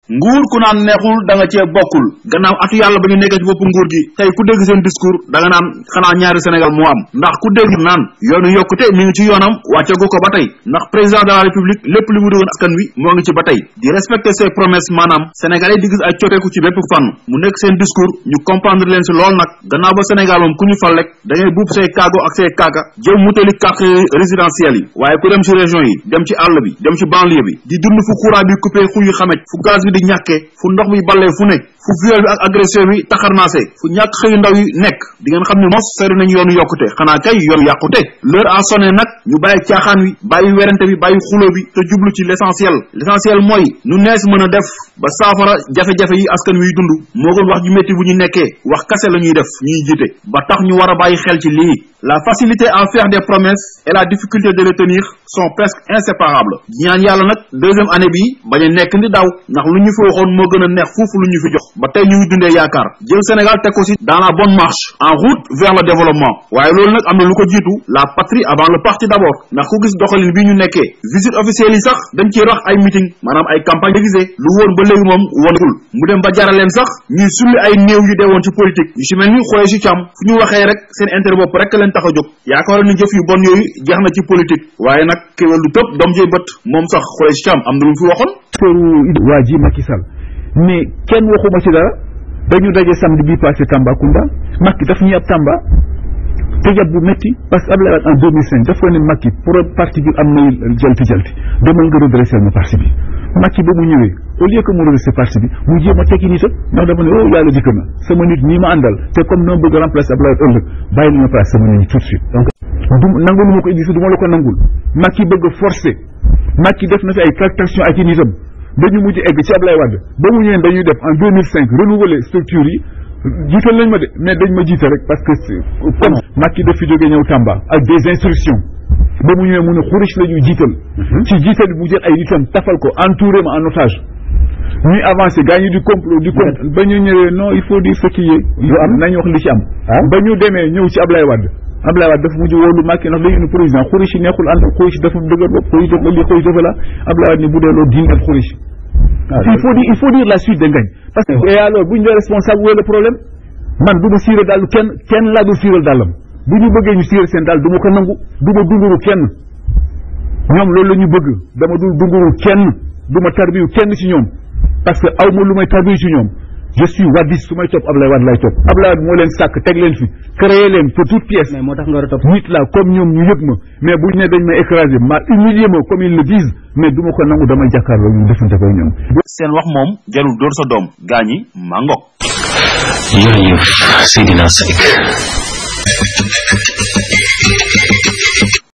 nguur ku naan neexul da nga cee bokkul gannaaw atu yàlla ba ñu nekkee ci bopp nguur gi tey ku dégg seen discours da nga naan xanaa ñaari Sénégal moo am ndax ku dégg naan yoonu yokkute mi ngi ci yoonam wàcceegu ko ba tey ndax président de la république lépp li mu digoon askan wi moo ngi ci ba tey di respecter ses promesses maanaam sénégalais di gis ay coppeeku ci bépp fànn mu nekk seen discours ñu comprendre leen si lool nag gannaaw ba Sénégal moom ku ñu fal rek da ngay buub say kaago ak say kaaka jëw mutali carte résidentielle yi waaye ku dem ci région yi dem ci àll bi dem ci banlieue bi di dund fu courant bi coupé fu yu xamej fu gaz bi di ñàkkee fu ndox bi ballee fu ne fu viol bi ak agression bi taxarnaase fu ñàkk xëyu ndaw yi nekk di ngeen xam ne mos sori nañu yoonu yokkute xanaa kay yoonu yàqute l'heure a sonné nag ñu bàyyi caaxaan wi bàyyi werante bi bàyyi xulo bi te jublu ci l'essentiel l'essentiel mooy nu nees mën a def ba saafara jafe-jafe yi askan wiy dund moo gën wax ju métti bu ñu nekkee wax kase la ñuy def ñuy jiite ba tax ñu war a bàyyi xel ci lii la facilité à faire des promesses et la difficulté de les tenir sont presque inséparables ñaan yàlla nag deuxième année bi bañ a nekk ndi daw ndax lu ñu fi waxoon moo gën a neex foofu lu ñu fi jox ba tey ñu ngi dundee yaakaar jël Sénégal teg ko ci dans la bonne marche en route vers le développement waaye loolu nag am na lu ko jiitu la patrie avant le parti d'abord ndax ku gis doxalin bi ñu nekkee visite officielle yi sax dañ ciy rax ay meeting maanaam ay campagne déguisée lu woon ba léegi moom wonagul mu dem ba jaraleen sax ñuy sulli ay néew yu deewoon ci politique yu ci mel ni xoolee ci càmm fu ñu waxee rek seen intérêt bopp rek leen tax a jóg yaakaaroon ni jëf yu bon yooyu jeex na ci politique waaye nag kéwél du tëb doom jëy bët moom sax xoolee ci càmm am na lu mu fi waxoon affaire waa ji Macky Sall mais kenn waxuma ci dara dañu daje samedi bii passé Tambacounda Macky daf ñuy ab Tamba te yab bu métti parce que Abdoulaye Wade en 2005 dafa ne Macky pour parti bi am na jalti jalti demal nga redressé ma parti bi Macky ba mu ñëwee au lieu que mu redressé parti bi mu jéem a tekki nitam ndax dafa ne oh yàlla dikk na sama nit ñi ma àndal te comme noo bëgg remplacer Abdoulaye Wade ëllëg bàyyi li ma place sama nit ñi tout de suite donc du nangul ma ko indi du ma la ko nangul Macky bëgg a forcer Macky def na fi ay tractation ak i nitam dañu mujj egg ci Ablaye Wade ba mu ñëwee dañuy def en 2005 renouveler structure yi jiital nañ ma de mais dañ ma jiite rek parce que comme Macky daf fi jógee ñëw Tamba ak des instructions ba mu ñëwee mu ne xurich la ñuy jiital ci jiital bi mu jël ay nitam tafal ko entouré ma en otage ñuy avancé gaa ñi di complot di complot ba ñu ñëwee non il faut dire ce qui est lu am nañ wax li ci am ba ñu demee ñëw ci Ablaye Wade Ablaye Wade dafa mujj woolu Macky ndax dañu ne président xurich yi neexul ànd xurich dafa dëgër bopp xurich dafa lii xurich dafa la Ablaye Wade ni bu dee loolu diingat xurich il faut dire il faut dire la suite de ngañ parce que et alors bu ñu dee responsable wooy le problème man du ma siire daal kenn kenn laa dul siiral dàllam bu ñu bëggee ñu siiral seen daal du ma ko nangu du ma dunguru kenn ñoom loolu la ñu bëgg dama dul dunguru kenn du ma tarbiyu kenn ci ñoom parce que aw ma lu may tarbiyu ci ñoom je suis wadis su may topp Ablaye Wade lay topp Ablaye Wade moo leen sàkk teg leen fi créé leen pour toute pièce mais moo tax nga war a topp nit la comme ñoom ñu yëg ma mais bu ñu ne dañ may écraser ma humilier ma comme ils le disent mais du ma ko nangu damay jàkkaarloo ñu defante ko ñoom seen wax moom jarul dóor sa doom gaañi mangok jërëjëf Seydina Seck